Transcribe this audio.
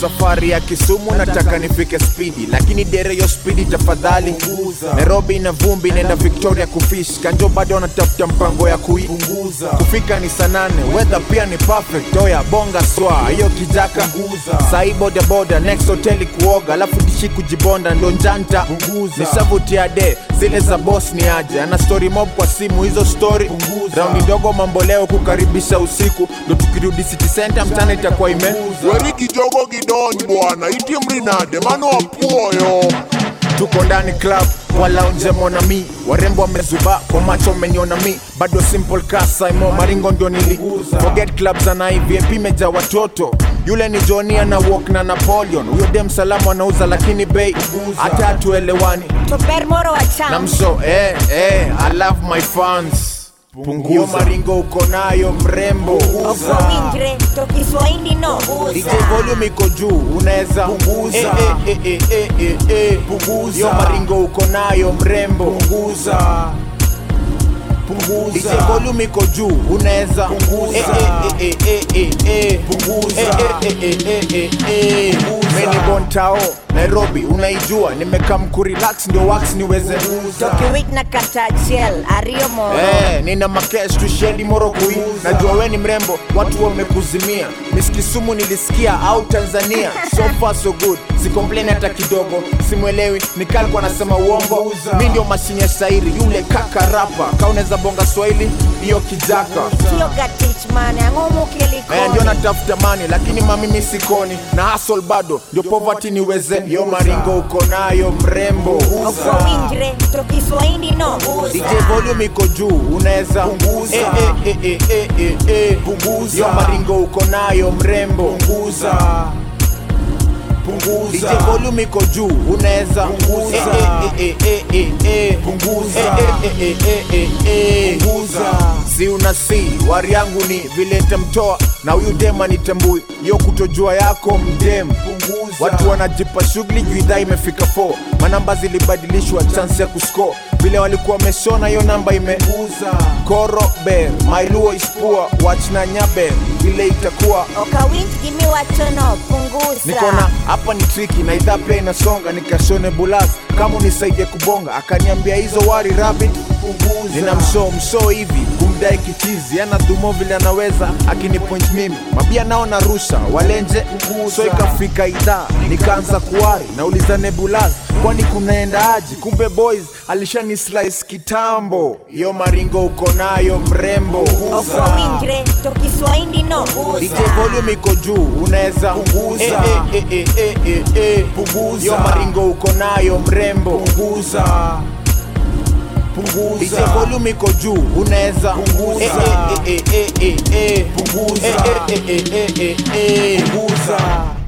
safari ya Kisumu nataka nifike spidi, lakini dere yo spidi tafadhali. Nairobi na vumbi, nenda Victoria kufish, Kanjo bado anatafuta mpango ya kui kufika ni saa nane, weather pia ni perfect. Oya bonga swa hiyo kijaka sai boda boda, next hoteli kuoga, alafu dishi kujibonda, ndo njanta nishavutia de zile za boss ni aje, ana story mob kwa simu, hizo story raundi ndogo, mambo leo kukaribisha usiku, ndo tukirudi city center mchana itakuwa ime weri kijogo gidonj bwana itimrinade mano apuoyo tuko ndani club kwa lounge monami warembo wamezuba kwa macho meniona mi bado simple kasaimo maringo ndio nili forget clubs ana vip meja watoto yule ni Johnny ana walk na Napoleon huyo dem salamu anauza lakini bei hata hatuelewani To ber moro na wacham mso eh, eh, I love my fans hiyo maringo uko nayo mrembo okowinjre to Kiswahili no DJ uza volume iko juu unaweza eh, eh, eh, eh, eh, eh, eh. hiyo maringo uko nayo mrembo DJ volume iko juu unaweza eh, eh, eh, eh, eh, eh. Eh, eh, eh, eh, eh, eh, eh. Meni Bontao Nairobi unaijua nimekaa mkurelax ndio wax niweze tokiwik na katachiel ariyo moro Eh, nina makesh tushedi morokui najua we ni mrembo watu wamekuzimia Miss Kisumu nilisikia au Tanzania so far so good sikomplain hata kidogo simwelewi nikalikuwa nasema uongo mi ndio mashine ya shairi yule kaka rapa ka unaweza bonga swahili hiyo kijaka tiyo gatich mane ang'o Eh, ndio mukelikoni natafuta mani lakini mamimi sikoni na hasol bado ndio poverty niweze yo maringo uko nayo mrembo okowinjre to Kiswahili no DJ uza volume iko juu unaweza eh, eh, eh, eh, eh, eh, eh. Yo maringo uko nayo mrembo DJ volume iko juu unaweza eh, eh, eh, eh, eh, eh. Eh, eh, eh, eh, eh, eh. si una si wari yangu ni vile nitamtoa na huyu dem anitambui yo kutojua yako mdem watu wanajipa shughuli juu idhaa imefika 4 manamba zilibadilishwa chance ya kuscore vile walikuwa wameshona hiyo namba imeuza korober mailuo ispua wachna nyaber vile itakuwa okawinj gimi wachono nikona punguza hapa ni triki na idhaa pia inasonga nikashone bulas kama unisaidie kubonga akaniambia hizo wari rabbit nina msoo msoo hivi kumdai kichizi ana dhumo vile anaweza akini point mimi mabia nao narusha walenje so ikafika idhaa nikaanza kuwari nauliza nebulas kwani kunaenda aji kumbe boys alishani slice kitambo hiyo maringo uko nayo mrembo okowinjre to Kiswahili no DJ uza volume iko juu unaweza eh, eh, eh, eh, eh, eh, eh. yo maringo uko nayo mrembo DJ volume iko juu unaweza eh, eh, eh, eh, eh, eh, eh. Eh, eh, eh, eh, eh, eh.